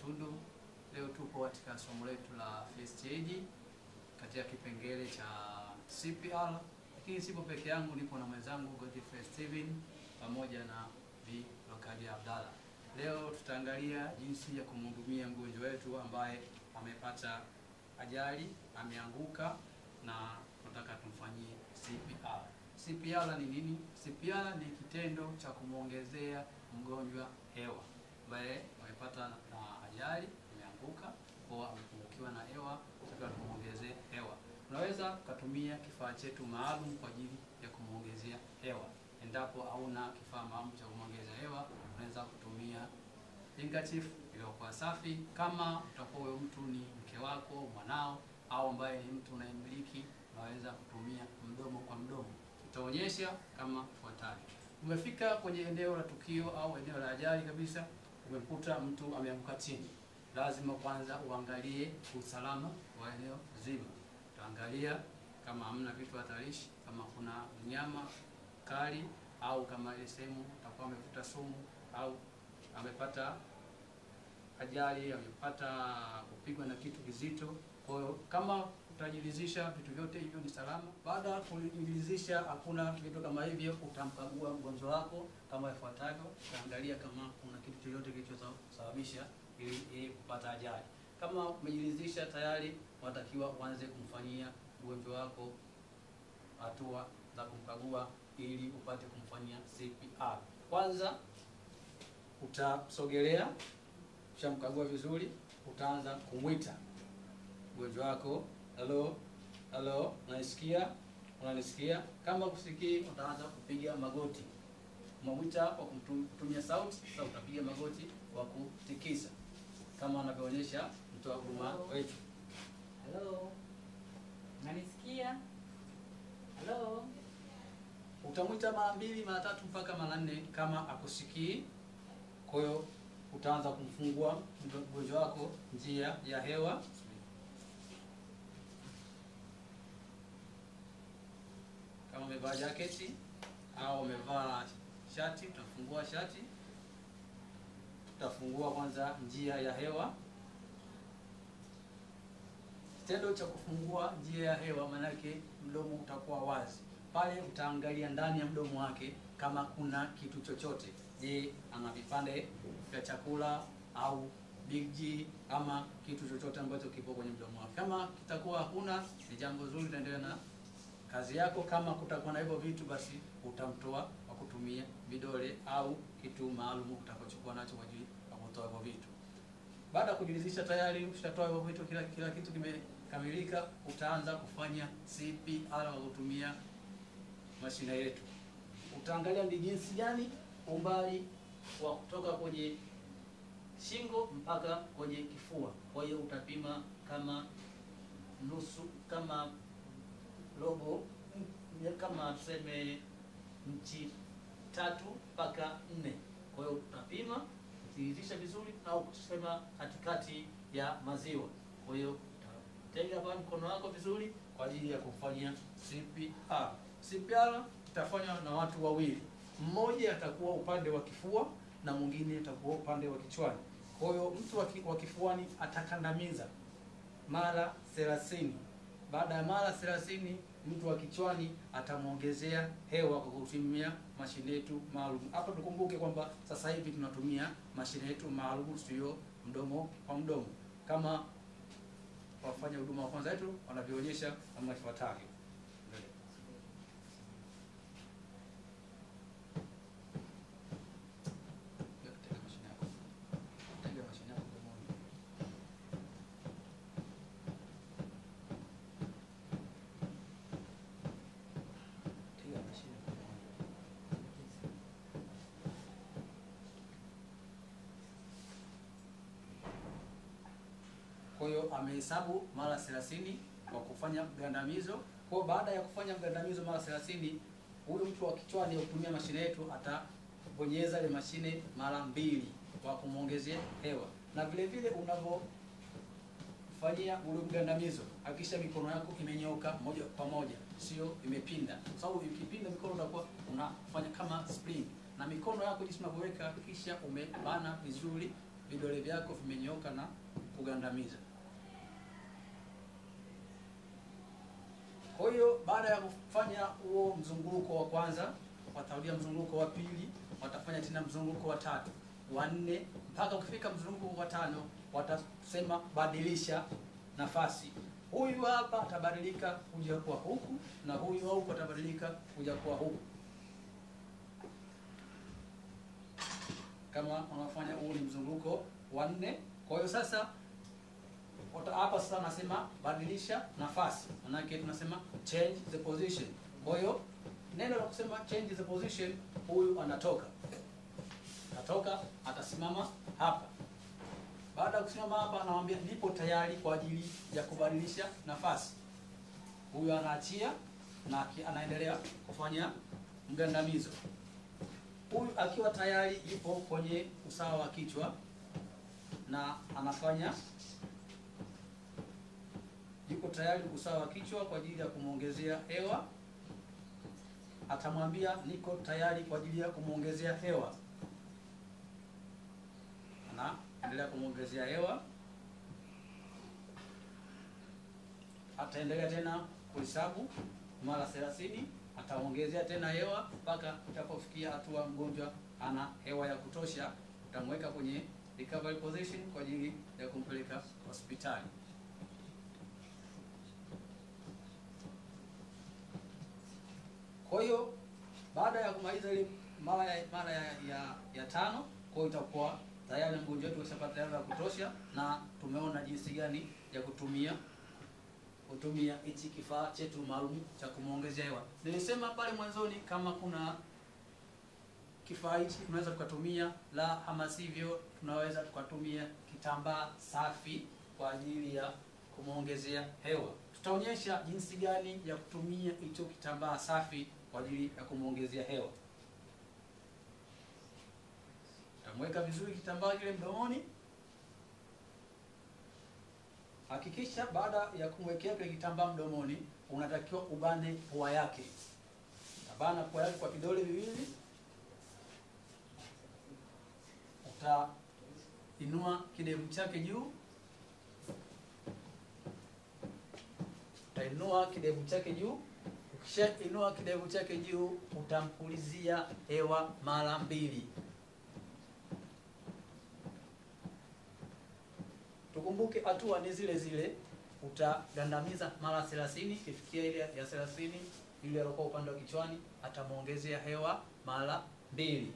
Tundu. Leo tupo katika somo letu la first aid katika kipengele cha CPR, lakini sipo peke yangu, nipo na mwenzangu Godfrey Steven pamoja na Bi Lokadia Abdalla. Leo tutaangalia jinsi ya kumhudumia mgonjwa wetu ambaye amepata ajali, ameanguka na tunataka tumfanyie CPR. CPR ni nini? CPR ni kitendo cha kumwongezea mgonjwa hewa ambaye amepata na ajali, ameanguka kwa amepungukiwa na hewa, tunataka tumuongezee hewa. Unaweza ukatumia kifaa chetu maalum kwa ajili ya kumwongezea hewa. Endapo hauna kifaa maalum cha kumwongezea hewa, unaweza kutumia handkerchief iliyokuwa safi. Kama utakuwa huyo mtu ni mke wako, mwanao, au ambaye ni mtu unayemiliki, unaweza kutumia mdomo kwa mdomo. Tutaonyesha kama ifuatavyo. Umefika kwenye eneo la tukio au eneo la ajali kabisa, umekuta mtu ameanguka chini, lazima kwanza uangalie usalama wa eneo zima. Utaangalia kama hamna vitu hatarishi, kama kuna mnyama kali, au kama ile sehemu utakuwa amevuta sumu au amepata ajali, amepata kupigwa na kitu kizito. Kwa hiyo kama utajiridhisha vitu vyote hivyo ni salama. Baada ya kujiridhisha hakuna vitu kama hivyo, utamkagua mgonjwa wako kama ifuatavyo. Utaangalia kama kuna kitu chochote kilichosababisha ili ili kupata ajali. Kama umejiridhisha tayari, watakiwa uanze kumfanyia mgonjwa wako hatua za kumkagua ili upate kumfanyia CPR. Kwanza utasogelea, ushamkagua vizuri, utaanza kumwita mgonjwa wako, halo halo, unanisikia? Unanisikia? Kama kusikii, utaanza kupiga magoti. Umemwita kwa kutumia sauti, sasa utapiga magoti kwa kutikisa kama anavyoonyesha mtoa huduma wetu. Halo, unanisikia? Halo, Utamwita mara mbili, mara tatu mpaka mara nne kama akusikii. Kwa hiyo utaanza kumfungua mgonjwa wako njia ya hewa. Kama umevaa jaketi au umevaa shati, utafungua shati, utafungua kwanza njia ya hewa. Kitendo cha kufungua njia ya hewa, maanake mdomo utakuwa wazi pale utaangalia ndani ya mdomo wake kama kuna kitu chochote. Je, ana vipande vya chakula au big G ama kitu chochote ambacho kipo kwenye mdomo wake. Kama kitakuwa hakuna, ni jambo zuri, utaendelea na kazi yako. Kama kutakuwa na hivyo vitu, basi utamtoa kwa kutumia vidole au kitu maalum utakachokuwa nacho kwa ajili ya kutoa hivyo vitu. Baada ya kujiridhisha tayari ushatoa hivyo vitu, kila kila kitu kimekamilika, utaanza kufanya CPR kwa kutumia mashine yetu. Utaangalia ni jinsi gani umbali wa kutoka kwenye shingo mpaka kwenye kifua. Kwa hiyo utapima kama nusu, kama robo, kama tuseme nchi tatu mpaka nne. Kwa hiyo utapima uthihirisha vizuri, au kusema katikati ya maziwa. Kwa hiyo utatega pale mkono wako vizuri kwa ajili ya kufanya CPR. CPR itafanywa na watu wawili, mmoja atakuwa upande wa kifua na mwingine atakuwa upande wa kichwani. Kwa hiyo mtu wa kifuani atakandamiza mara 30. Baada ya mara 30, mtu wa kichwani atamwongezea hewa kwa kutumia mashine yetu maalum. Hapa tukumbuke kwamba sasa hivi tunatumia mashine yetu maalum, sio mdomo kwa mdomo, kama wafanya huduma wa kwanza wetu wanavyoonyesha kama ifuatavyo. Kwa hiyo amehesabu mara 30 kwa kufanya mgandamizo. Kwa baada ya kufanya mgandamizo mara 30, huyu mtu wa kichwani ya kutumia mashine yetu atabonyeza ile mashine mara mbili kwa kumwongezea hewa, na vile vile unavyofanyia ule mgandamizo, hakikisha mikono yako imenyoka moja kwa moja, sio imepinda, kwa sababu ikipinda mikono unakuwa unafanya kama spring, na mikono yako jinsi unavyoweka, kisha umebana vizuri vidole vyako vimenyooka na kugandamiza. Kwa hiyo baada ya kufanya huo mzunguko wa kwanza, watarudia mzunguko wa pili, watafanya tena mzunguko wa tatu, wa nne, mpaka ukifika mzunguko wa tano, watasema badilisha nafasi. Huyu hapa atabadilika kuja kuwa huku na huyu huku atabadilika kuja kuwa huku. Kama unafanya huu ni mzunguko wa nne. Kwa hiyo sasa wata- hapa sasa nasema badilisha nafasi, manake tunasema change the position. Kwa hiyo neno la kusema change the position, huyu anatoka atatoka, atasimama hapa. Baada ya kusimama hapa, anamwambia nipo tayari kwa ajili ya kubadilisha nafasi. Huyu anaachia na aki- anaendelea kufanya mgandamizo. Huyu akiwa tayari yupo kwenye usawa wa kichwa na anafanya yuko tayari usawa wa kichwa kwa ajili ya kumwongezea hewa. Atamwambia niko tayari kwa ajili ya kumwongezea hewa, anaendelea kumwongezea hewa. Ataendelea tena kuhesabu mara 30, ataongezea tena hewa mpaka itapofikia hatua mgonjwa ana hewa ya kutosha. Utamweka kwenye recovery position kwa ajili ya kumpeleka hospitali. Kwa hiyo baada ya kumaliza ile mara ya mara ya, ya, ya tano, kwa hiyo itakuwa tayari mgonjwa wetu ashapata hewa ya kutosha, na tumeona jinsi gani ya kutumia kutumia hichi kifaa chetu maalum cha kumwongezea hewa. Nilisema pale mwanzoni kama kuna kifaa hichi tunaweza tukatumia, la ama sivyo tunaweza tukatumia kitambaa safi kwa ajili ya kumwongezea hewa. Tutaonyesha jinsi gani ya kutumia hicho kitambaa safi kwa ajili ya kumwongezea hewa. Utamweka vizuri kitambaa kile mdomoni. Hakikisha baada ya kumwekea kile kitambaa mdomoni, unatakiwa ubane pua yake. Utabana pua yake kwa vidole viwili, utainua kidevu chake juu, utainua kidevu chake juu. Ukishainua kidevu chake juu, utampulizia hewa mara mbili. Tukumbuke hatua ni zile zile, utagandamiza mara 30. Ikifikia ile ya 30, yule aliokuwa upande wa kichwani atamwongezea hewa mara mbili,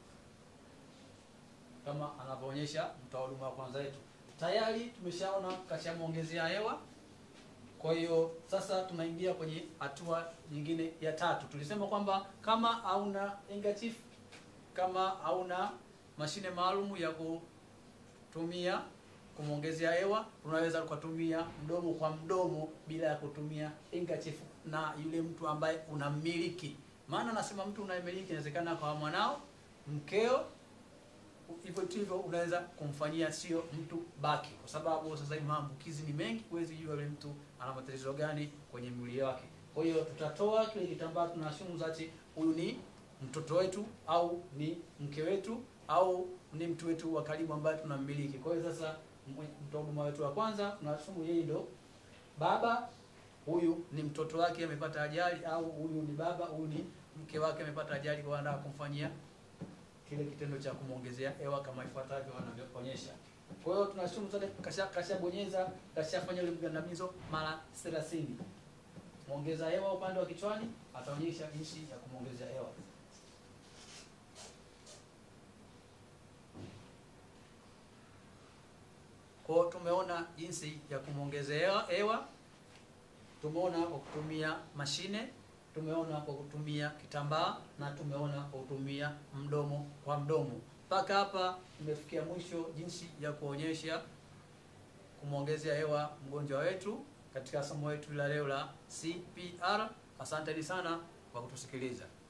kama anavyoonyesha mtoa huduma wa kwanza wetu. Tayari tumeshaona kashamwongezea hewa. Kwa hiyo sasa tunaingia kwenye hatua nyingine ya tatu. Tulisema kwamba kama hauna handkerchief, kama hauna mashine maalum ya kutumia kumwongezea hewa, unaweza ukatumia mdomo kwa mdomo bila ya kutumia handkerchief na yule mtu ambaye unammiliki. Maana nasema mtu unayemiliki, inawezekana kwa mwanao, mkeo, hivyo tu hivyo unaweza kumfanyia, sio mtu baki, kwa sababu sasa hivi maambukizi ni mengi, huwezi jua yule mtu ana matatizo gani kwenye mwili wake. Kwa hiyo tutatoa kile kitambaa, tunashumu zati huyu ni mtoto wetu au ni mke wetu au ni mtu wetu wa karibu ambaye tunammiliki. Kwa hiyo sasa mtoa huduma wetu wa kwanza tunashumu yeye ndo baba, huyu ni mtoto wake amepata ajali, au huyu ni baba, huyu ni mke wake amepata ajali, kwa anataka kumfanyia kile kitendo cha kumwongezea hewa kama ifuatavyo wanavyoonyesha. Kwa hiyo tunashumu sote, kasha kashabonyeza kashafanya ile mgandamizo mara 30. Muongeza hewa upande wa kichwani, ataonyesha jinsi ya kumwongezea hewa. Kwa hiyo tumeona jinsi ya kumwongezea hewa, tumeona kwa kutumia mashine, tumeona kwa kutumia kitambaa na tumeona kwa kutumia mdomo kwa mdomo. Mpaka hapa tumefikia mwisho jinsi ya kuonyesha kumwongezea hewa mgonjwa wetu katika somo letu la leo la CPR. Asanteni sana kwa kutusikiliza.